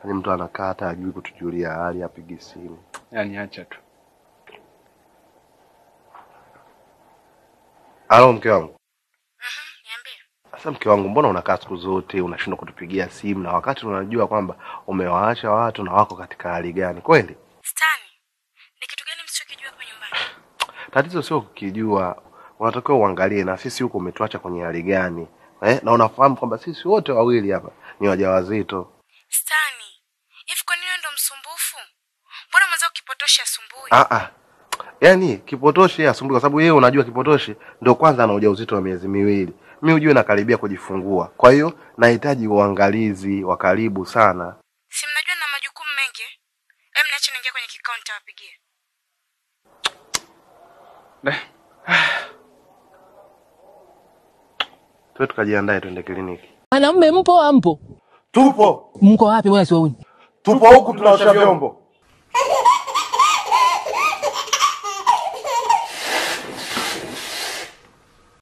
Yaani mtu anakaa hata ajui kutujulia hali, apigi simu. Yaani acha tu. Halo mke wangu. Niambie. Sasa mke wangu, mbona unakaa siku zote unashindwa kutupigia simu, na wakati unajua kwamba umewaacha watu na wako katika hali gani? Kweli Stani, ni kitu gani msichokijua hapa nyumbani? tatizo sio kukijua, unatakiwa uangalie na sisi huko umetuacha kwenye hali gani eh? Na unafahamu kwamba sisi wote wawili hapa ni wajawazito. Stani, hivi kwa nini wewe ndo msumbufu? Mbona mwenzao kipotosha asumbui? Ah ah, yaani kipotoshi asumbui, kwa sababu yeye unajua kipotoshi ndio kwanza ana ujauzito wa miezi miwili, mi ujue nakaribia kujifungua, kwa hiyo nahitaji uangalizi wa karibu sana. Si mnajua na majukumu mengi? eh? Hem, niache niingia kwenye kikao nitawapigia. Tuwe tukajiandae tuende kliniki. Wanaume mpo ampo? Tupo Mko wapi bwana siwauni? tupo huku tunaosha vyombo.